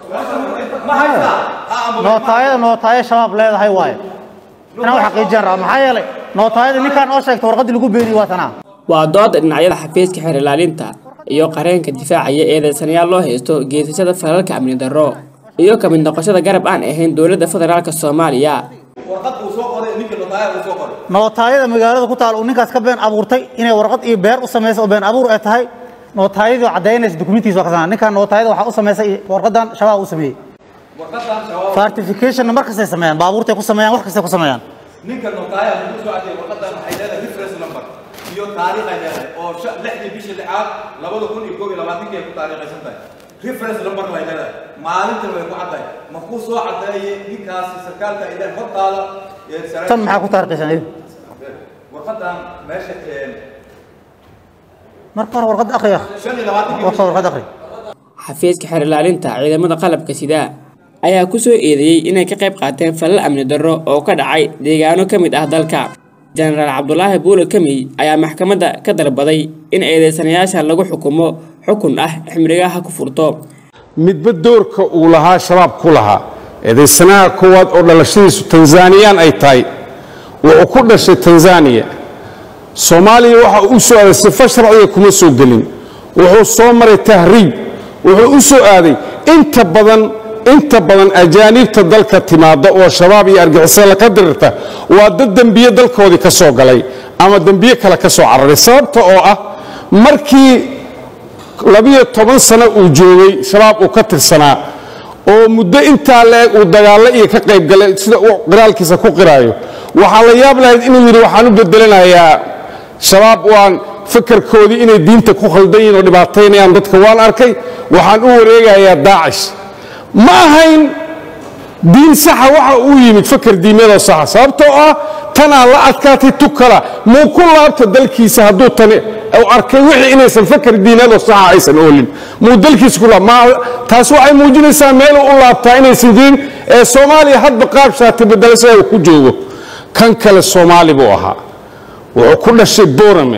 nootaayada nootaaya shabaab leedahay waaye inaan u xaqiijiyaan rabaa maxaa yeelay nootaayada ninkaan oo sheegta warqaddii lagu beeniye waa tanaa waa dooda dhinacyada xafiiska xeer ilaalinta iyo qareenka difaacaya eedeysanayaal loo haysto geesashada falalka amni darro iyo ka mid noqoshada garab aan ahayn dowladda federaalka soomaaliya nootaayada magaalada ku taal uu ninkaas ka been abuurtay inay warqad iyo beer u samaysa oo been abuur ay tahay nootaayadii oo caddaynaysa dukumentiisa waa kasana ninkaan nootaayada waxaa u samaysay warqadan shabaab u sameeyey fartificationna mar kastay sameeyaan baabuurtay ku sameeyaan wax kastay ku sameeyaan ninka nootaaya wuxuu soo caddeeyay warqadan waxay leedahay reference number iyo taariikh ay leedahay oo sha- lixdii bishii lixaad labada kun iyo koob iyo labaatankii ay ku taariikhaysan tahay reference number way leedahay maalintan way ku caddahay ma kuu soo caddeeyay ninkaasi sarkaalka ay leedahay hortaada ee sare- tan maxaa ku taarikhaysan iyagu warqadan meesha ee marka hore warqadda akhriya shan iyo labaatankii warka warqad akhri xafiiska xeer ilaalinta ciidamada qalabka sida ayaa ku soo eedeeyey inay ka qayb qaateen falal amni darro oo ka dhacay deegaano ka mid ah dalka jenaraal cabdulaahi buule kamey ayaa maxkamadda ka dalbaday in eedeysanayaasha lagu xukumo xukun ah ximrigaha ku furto midba doorka uu lahaa shabaab ku lahaa eedaysanaha koowaad oo dhalashadiisu tanzaniyaan ay tahay wuxuu ku dhashay tanzaniya soomaaliya waxa uu u soo aaday sifo sharciga kuma soo gelin wuxuu soo maray tahriib wuxuu u soo aaday inta badan inta badan ajaaniibta dalka timaada oo shabaab iyo argixisada la qadirirta waa dad dembiye dalkoodii ka soo galay ama dembiye kale ka soo cararay sababta oo ah markii labiyo toban sano uu joogay shabaab uu ka tirsanaa oo muddo intaa la-eg uu dagaallo iyo ka qayb galay sida uu qiraalkiisa ku qiraayo waxaa la yaab lahayd inuu yidhi waxaan u bedelanayaa shabaab waan fakarkoodii inay diinta ku khaldan yihin oo dhibaataynayaan dadka waan arkay waxaan u wareegayaa daacish ma ahayn diin saxa waxa uu yimid fakar diimeedoo saxa sababtoo ah tanaa la adkaatay tukala muu ku laabta dalkiisa hadduu tani uu arkay wixii inaysan fakar diimeedoo saxa aysan oolin muu dalkiisa ku laab ma taas waxay muujinaysaa meeluu u laabtaa inaysan jirin ee soomaaliya hadba qaab shaati bedelasha uu ku joogo kan kale soomaali buu ahaa wuxuu ku dhashay borame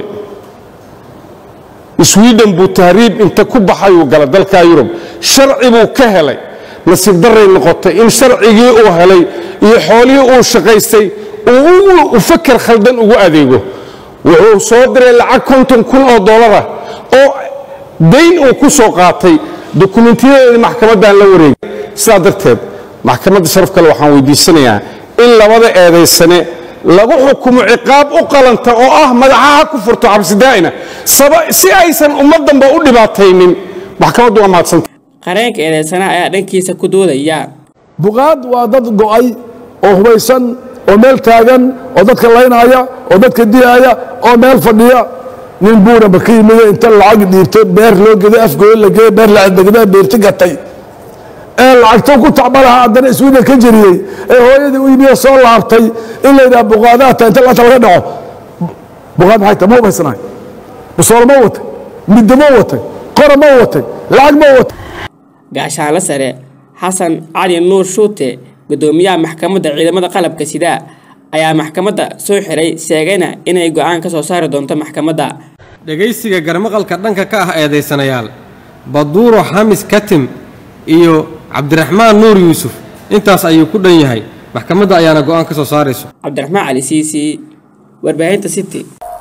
sweden buu tahriib inta ku baxayuu gala dalka yurub sharci buu ka helay nasiib daray noqotay in sharcigii uu helay iyo xoolihii uu shaqaystay uu fakar khaldan ugu adeego wuxuu soo diray lacag konton kun oo dollara oo dayn uu ku soo qaatay dokumentiyadeedii maxkamaddan la wareegay sidaa darteed maxkamadda sharaf kale waxaan weydiisanayaa in labada eedaysane lagu xukumo ciqaab u qalanta oo ah madaxaha ku furto cabsidaa'ina si aysan ummaddanba u dhibaataynin maxkamaddu waa mahadsanta qareenka eedeysanaha ayaa dhankiisa ku doodaya buqaad waa dad go'ay oo hubaysan oo meel taagan oo dadka laynaya oo dadka dilaaya oo meel fadhiya nin buuraba ka yimide inta lacag dhiibto beer loo geday afgooyo la geeyey beer lacagdegdaa beerti gatay ee lacagto ku tacbalaha haddana iswida ka jiriyey ee hooyadii u yimiyo soo laabtay in la yidhaha buqaadaata inta laanta laga dhaco buqaad maxay tahay ma hubaysanahay busoolo ma watay middo ma watay qora ma watay lacag ma watay gaashaanle sare xasan cali nuur shuute gudoomiyaha maxkamadda ciidamada qalabka sida ayaa maxkamadda soo xiray sheegayna inay go'aan ka soo saari doonto maxkamadda dhegaysiga garmaqalka dhanka ka ah eedaysanayaal baduuro xamis katim iyo cabdiraxmaan nuur yuusuf intaas ayuu ku dhan yahay maxkamadda ayaana go'aan ka soo saarayso cabdiraxmaan cali siisi warbaahinta city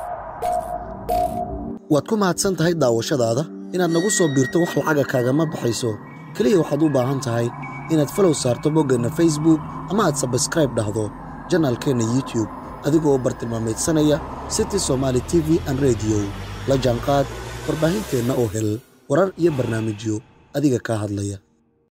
waad ku mahadsan tahay daawashadaada inaad nagu soo biirto wax lacaga kaagama baxayso keliya waxaad u baahan tahay inaad falow saarto boggeenna facebook ama aad sabskraib dhahdo janaalkeenna youtube adigoo bartilmaameedsanaya city somaali t v an rediyo la jaanqaad warbaahinteenna oo hel warar iyo barnaamijyo adiga kaa hadlaya